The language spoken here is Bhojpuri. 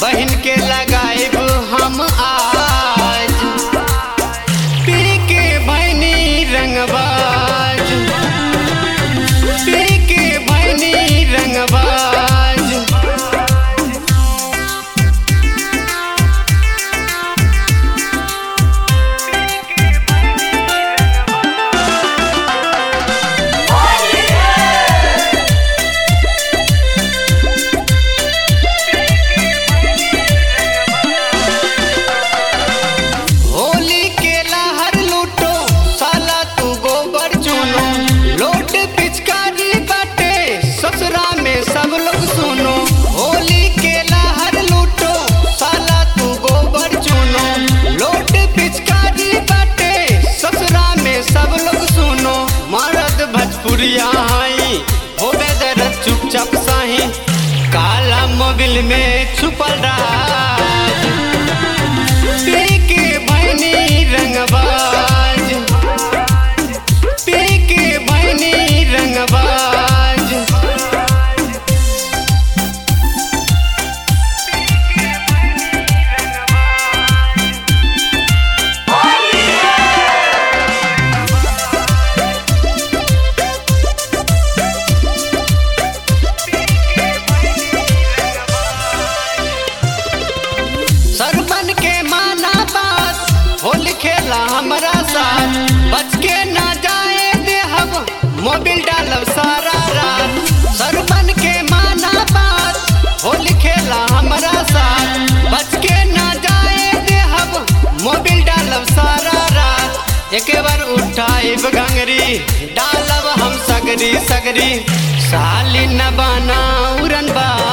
बहन के लगाएब हम आज पी के बहनी रंगबाज पी के बहनी रंगबाज होली के लहर लूटो साला तू गोबर चुनो लोट पिचकारी बाटे ससुरा में सब लोग सुनो होली के लहर लूटो साला तू गोबर चुनो लोट पिचकारी बाटे ससुरा में सब लोग सुनो मर्द भजपुरिया हाई हो बेदर चुपचाप साही काला मोबिल में छुपल रहा पी के बहनी रंगबाज पी के बहनी रंगबाज सरबन के माना बात होली खेला हमरा साथ बच के ना जाए देहब मोबिल डालब सारा रात सरबन के माना बात होली खेला हमरा साथ बच के ना जाए देहब मोबिल डालब सारा रात एक बार उठाइब घंगरी डालब हम सगरी सगरी साली न बना उड़न बा